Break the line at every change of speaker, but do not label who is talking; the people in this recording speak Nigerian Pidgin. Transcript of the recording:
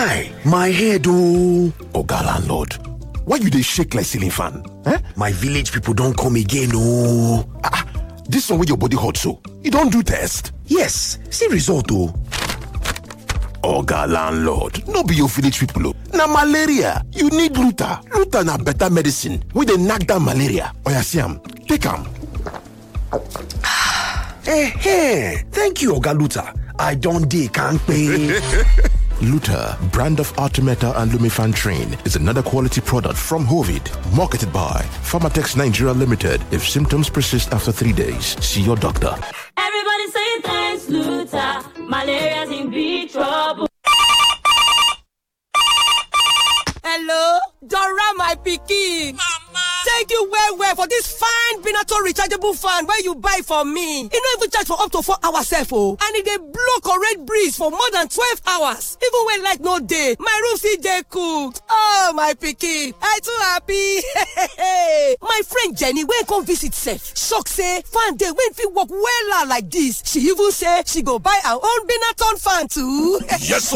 guy my head ooo
oga landlord why you dey shake like ceiling fan eh
my village people don come again ooo
ah this one wey your body hot so you don do test
yes see result o.
oga landlord no be your village people o na malaria you need luta luta na better medicine wey dey knack down malaria oya see am take am
eh thank you oga luta i don dey kampe
Luta, brand of Artemeta and Lumifantrin, is another quality product from Hovid, marketed by Pharmatex Nigeria Limited. If symptoms persist after three days, see your doctor.
Everybody say thanks, Luta. Malaria's in big trouble.
Hello, Dora my pikin. Mama. Thank you well well for this fine Benato rechargeable fan wey you buy for me. E no even charge for up to four hours sef o. And e dey blow correct breeze for more than twelve hours. Even when light no dey, my room still dey cool. Oh my pikin, I too happy. my friend Jenny wey come visit sef, shock say fan dey wey fit work wella like this. She even say she go buy her own Benaton fan too.
yes